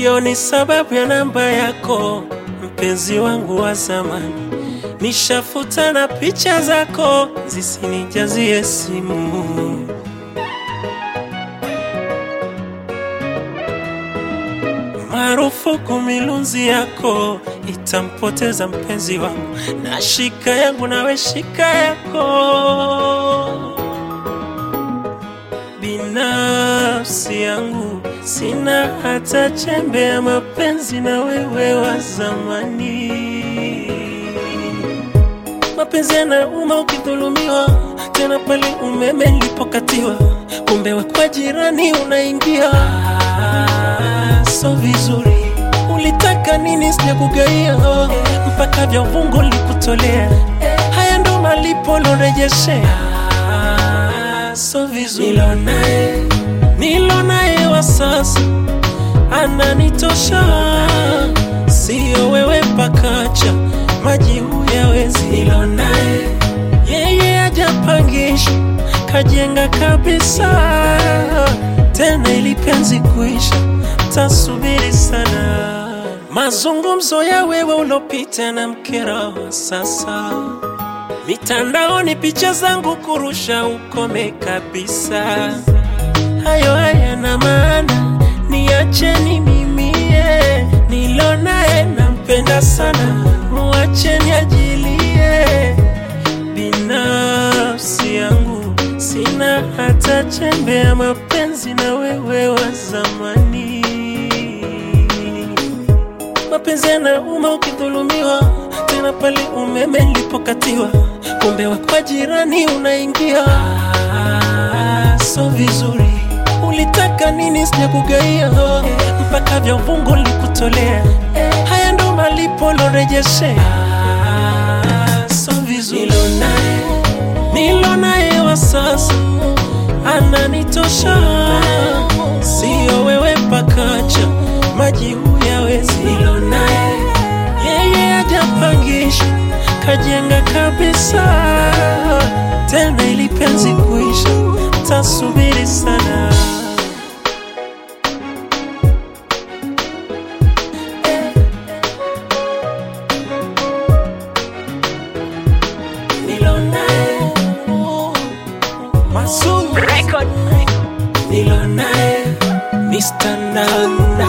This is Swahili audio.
sioni sababu ya namba yako, mpenzi wangu wa zamani. Nishafuta na picha zako zisinijazie simu. Marufuku milunzi yako itampoteza mpenzi wangu, na shika yangu nawe shika yako. Binafsi yangu sina hata chembe ya mapenzi na wewe wa zamani. Mapenzi yanauma ukidhulumiwa, tena pale umeme nilipokatiwa, kumbe we kwa jirani unaingia. Ah, so vizuri, ulitaka nini? Sijakugaia mpaka vya uvungu likutolea, haya ndo malipo lorejeshea. Ah, so vizuri, nilo naye nilo naye wa sasa ananitosha, sio wewe pakacha maji huyawezi. Nilo naye yeye ajapangisha, kajenga kabisa, tena ili penzi kuisha tasubiri sana. Mazungumzo ya wewe ulopita na mkera wa sasa, mitandaoni picha zangu kurusha, ukome kabisa. Hayo hayana maana, niacheni mimie, nilo naye nampenda sana, muacheni ajilie. Binafsi yangu sina hata chembe ya mapenzi na wewe wa zamani. Mapenzi yanauma ukidhulumiwa, tena pale umeme nilipokatiwa, kumbe wa kwa jirani unaingia. Ah, so vizuri, ulitaka nini? Sijakugaia mpaka vya uvungu likutolea, haya ndo malipo lorejeshea. Ah, so vizuri, nilo naye nilo naye wa sasa ananitosha, sio wewe pakacha maji huyawezi. Nilo naye yeye ajapangisha, kajenga kabisa, tena ili penzi kuisha tasubiri sana. Nilo naye Masud Record. nilo naye Mr. Nana